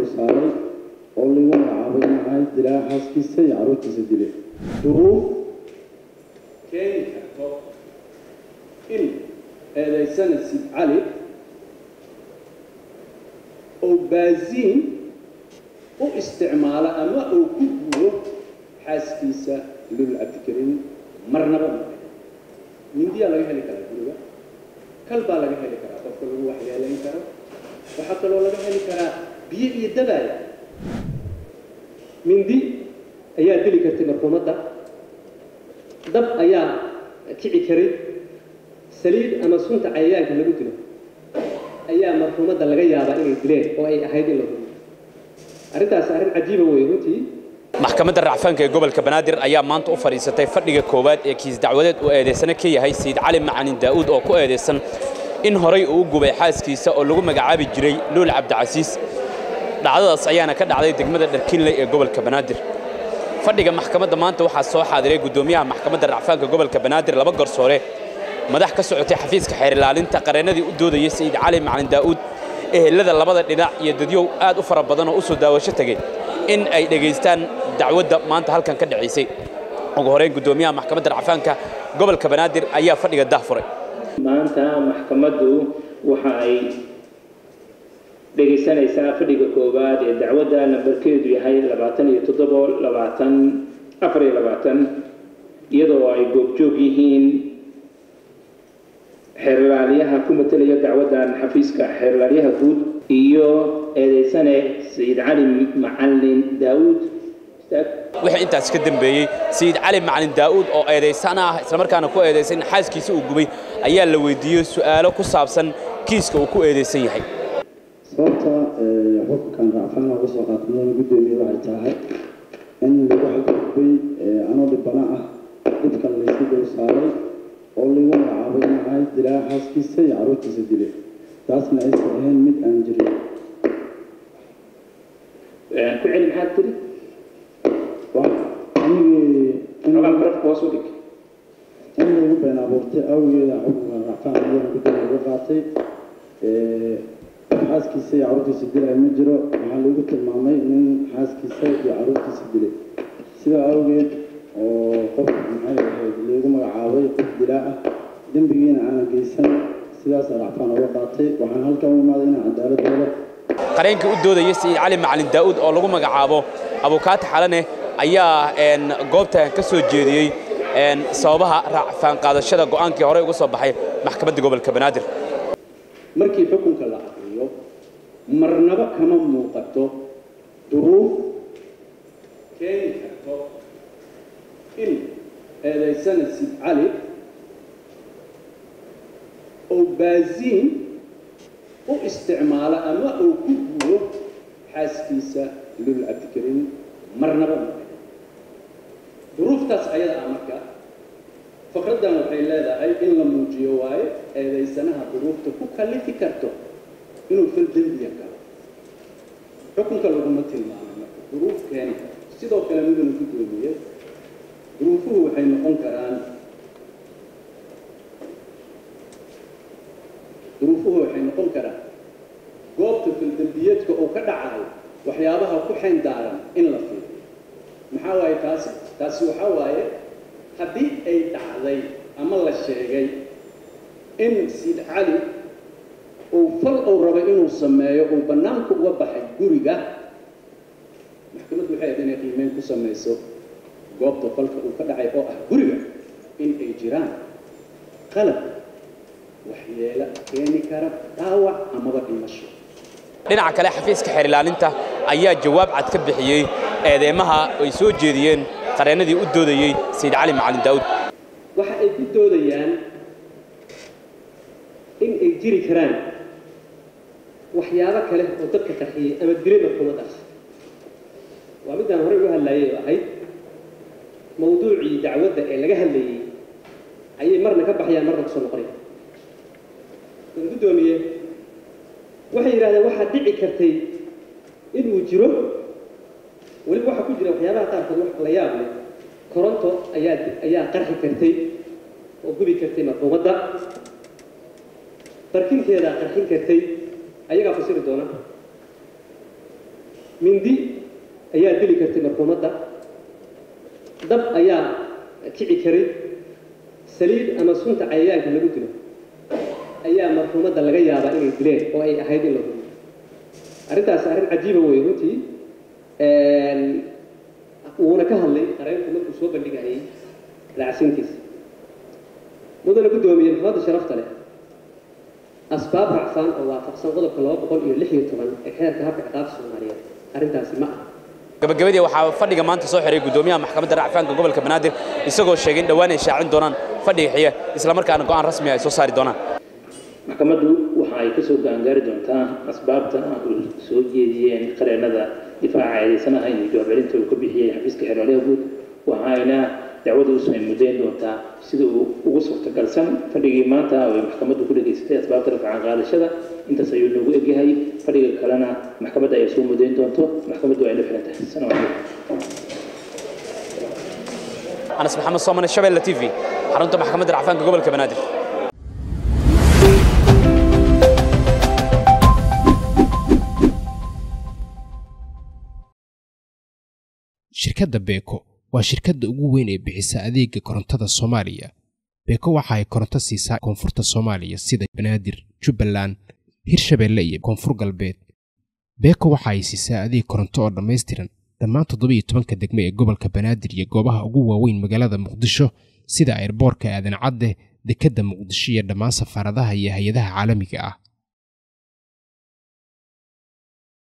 saaray oo lagu magacaabay in ahayd dilaa xaaskiisa iyo carruurtiisa dile duruuf keeni karto in eedaysana sid cali oo baasiin u isticmaalo ama uu ku guuro xaaskiisa lul cabdikariim marnaba ma mindiyaa laga heli karaa guriga kal baa laga heli karaa qofka lagu waxyeelayn karo waxaa kaloo laga heli karaa biyo iyo dabaaya mindi ayaa dili kartay marxuumadda dab ayaa kici karay saliid ama sunta cayayaanka lagu dilo ayaa marxuumadda laga yaabaa inay dileen oo ay ahayd in la hubiyo arrintaas arrin cajiiba wey runtii maxkamadda racfaanka ee gobolka banaadir ayaa maanta u fadhiisatay fadhiga koowaad ee kiis dacwadeed uu eedaysana ka yahay sayid cali macanin daa'uud oo ku eedaysan in horay uu u gubay xaaskiisa oo lagu magacaabi jiray luul cabdicasiis dhacdadaas ayaana ka dhacday degmada dharkinley ee gobolka banaadir fadhiga maxkamadda maanta waxaa soo xaadiray guddoomiyaha maxkamadda racfaanka gobolka banaadir laba garsoore madax ka socotay xafiiska xeer ilaalinta qareennadii u doodayay sayid cali macalin daa'uud ehelada labada dhinac iyo dadyow aad u fara badan oo u soo daawasho tegey in ay dhegaystaan dacwadda maanta halkan ka dhacaysay ugu horeyn guddoomiyaha maxkamadda racfaanka gobolka banaadir ayaa fadhiga dahfuray maanta maxkamaddu waxa ay dhegaysanaysaa fadhiga koowaad ee dacwadda nambarkeedu yahay labaatan iyo toddobo labaatan afar iyo labaatan iyadoo ay goobjoog yihiin xeerlaaliyaha ku matelaya dacwaddan xafiiska xeerlaaliyaha guud iyo eedaysane sayid cali macalin daa'uud wixii intaas ka dambeeyey sayid cali macalin daa'uud oo eedaysana ah islamarkaana ku eedaysan in xaaskiisa uu gubay ayaa la weydiiyey su'aalo ku saabsan kiiska uu ku eedaysan yahay sababta xukunkan racfaan uga soo qaatmada guddoomiye waxay tahay in lagu xadgudbay anoo dhibana ah dhibkan laysu dul saaray oo lagu magacaabay in ahayd dilaa xaaskiisa iyo carruurtiisa dile taasna aysan ahayn mid aan jirin ku celi maxaad tiri anigii xogaa barafka hoos u dhig in lagu been abuurtay awgeeda xukunkan racfaan ayaan guddoomiye uga qaatay xaaskiisa iyo carruurtiisa dilay ma jiro waxaa lagu tilmaamay nin xaaskiisa iyo carruurtiisa dilay sidaa awgeed oo qofka maxay ahayd lagu magacaabay qof dilaa ah dembigiina aanan geysan sidaas racfaan uga qaatay waxaan halkan u imaaday inaan cadaalad helo qareenkii u doodaya sayid cali macalin daa'uud oo lagu magacaabo abukaati xalane ayaa goobtan ka soo jeediyey sababaha racfaan qaadashada go'aankii horey uga soo baxay maxkamadda gobolka banaadir markii xukunka la aqriyo marnaba kama muuqato duruuf keeni karto in eedaysana sid cali oo baasiin u isticmaalo ama uu ku guuro xaaskiisa lul cabdikariim marnaba ma duruuftaas ayada ah marka faqraddan waxay leedahay in la muujiyo waayo eedaysanaha duruufta ku kallifi karto inuu fal dembiya galo xukunka laguma tilmaamay marka duruuf keeni karto sidoo kale miduna guddoomiye duruufuhu waxay noqon karaan duruufuhu waxay noqon karaan goobta faldembiyeedka uu ka dhacayo waxyaabaha ku xayn daaran in la fiiriyo maxaa waaye taasi taasi waxaa waaye haddii ay dhacday ama la sheegay in sid cali uu fal uu rabo inuu sameeyo uu bannaanka uga baxay guriga maxkamaddu waxay ahayd inay qiimeyn ku samayso goobta falka uu ka dhacay oo ah guriga in ay jiraan qalab waxyeelo keeni kara dhaawac amaba dhimasho dhinaca kale xafiiska xeer ilaalinta ayaa jawaab cad ka bixiyey eedeymaha ay soo jeediyeen qareennadii u doodayey sayid cali macalin daa'uud waxa ay ku doodayaan in ay jiri karaan waxyaabo kale oo dadka qarxiyey ama dilay marxuumadaas waa midaan horey uga hadlayay oo ahayd mawduucii dacwadda ee laga hadlayey ayay marna ka baxayaan marna kusoo noqonayaan waan guddoomiye waxay yidhahdeen waxaa dhici kartay inuu jiro weliba waxaa ku jira waxyaabaha qaarkood wax la yaab leh koronto ayaa ayaa qarxi kartay oo gubi kartay marxuumadda barkinteedaa qarxin kartay ayagaa fasiri doona mindi ayaa dili kartay marxuumadda dab ayaa kici karay saliid ama sunta cayayaanka lagu dilo ayaa marxuumadda laga yaabaa inay dileen oo ay ahayd in la hubiyo arrintaas arrin cajiiba wey runtii wuuna ka hadlay qareenku markuu soo bandhigayay raacsintiisa mudana guddoomiye maxamadda sharafta leh asbaab racfaan oo waafaqsan qodobka laba boqol iyo lix iyo toban ee xeerka habka ciqaabta soomaaliyeed arrintaasi ma aha gabagabadii waxaa fadhiga maanta soo xiray guddoomiyaha maxkamadda racfaanka gobolka banaadir isagoo sheegay in dhowaan ay shaacin doonaan fadhiga xiya islamarkaana go'aan rasmi ay soo saari doonaan maxkamaddu waxa ay kasoo gaangaari doontaa asbaabta ay soo jeediyeen qareennada difaaca eedeysanaha inuu jawaab celinta uu ka bixiyey xafiiska xeerwalaha guud waxayna dacwada usoo muddayn doontaa sida uu ugu suurtagalsan fadhigii maanta oo ay maxkamaddu ku dhageysatay asbaabta rafcan qaadashada intaas ayuu noogu egyahay fadhiga kalena maxkamadda ayaa soo muddayn doonto maxkamaddu ay la xiran tahay salaam calaykum anas maxamed soomane shabeelle t v xarunta maxkamadda racfaanka gobolka banaadir shirkadda beeko waa shirkadda ugu weyn ee bixisa adeega korontada soomaaliya beeko waxa ay koronto siisaa koonfurta soomaaliya sida banaadir jubbaland hirshabeelle iyo koonfur galbeed beeko waxa ay siisaa adeeg koronto oo dhammaystiran dhammaan toddobiiyo tobanka degme ee gobolka banaadir iyo goobaha ugu waaweyn magaalada muqdisho sida airboorka aadan cadde dekedda muqdisho iyo dhammaan safaaradaha iyo hay-adaha caalamiga ah